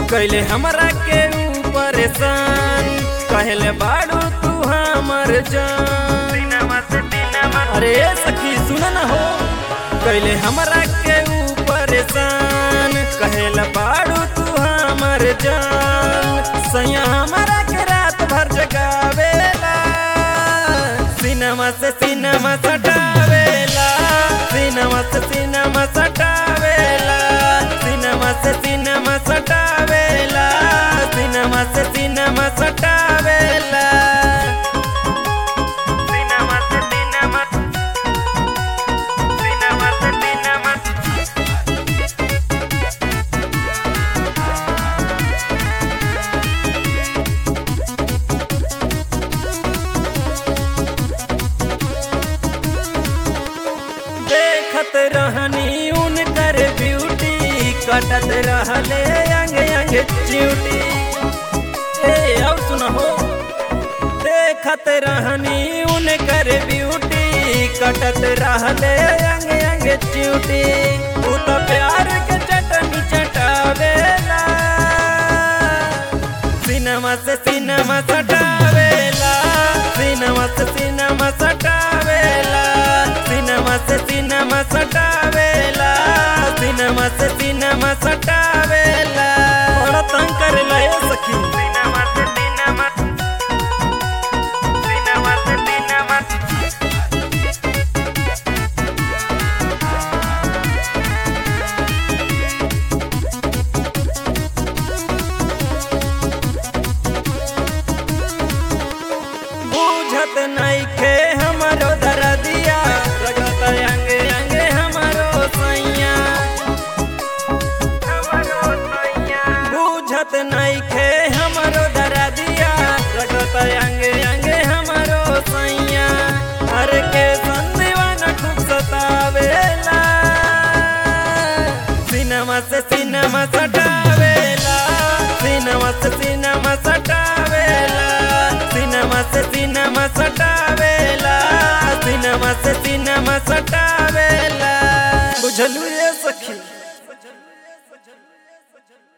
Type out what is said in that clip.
कैले हमरा के ऊपर सान कहले बाड़ू तू हमर जान अरे सखी सुन न हो कैले हमरा के ऊपर सान कहले बाड़ू तू हमर जान सैया हमरा के रात भर जगावेला सिनेमा से सिनेमा सटावेला सिनेमा से सिनेमा सटावेला सिनेमा से सिनेमा सटावेला सिनेमा से सिनेमा सटावेला सिनेमा से सिनेमा सिनेमा से सिनेमा देखत रहनी उनकर ब्यूटी कटत रहले अंग अंग च्यूटी ए अब सुनहो देखत रहनी उनकर ब्यूटी कटत रहले अंग अंग च्यूटी तू तो प्यार के चटनी चटावेला सिनेमा से सिनेमा सटावेला सिनेमा से सिनेमा सटावेला सिनेमा से सिनेमा सटावेला सिनेमा से सिनेमा सटावेला बड़ा तंग करेला ए सखी सिनेमा से सिनेमा सिनेमा से सिनेमा बुझत नइखे हमरो दरदिया रगत अंगे अंगे हमरो सैया बुझत नइखे हमरो दरदिया रगत अंगे अंगे हमरो सैया हर के संदीवाना खूब सतावेला सिनेमा से सिनेमा सटावेला सिनेमा से सिनेमा सटावेला सिनेमा से सिनेमा सटावेला सिनेमा से सिनेमा सटावेला बुझलू ये सखी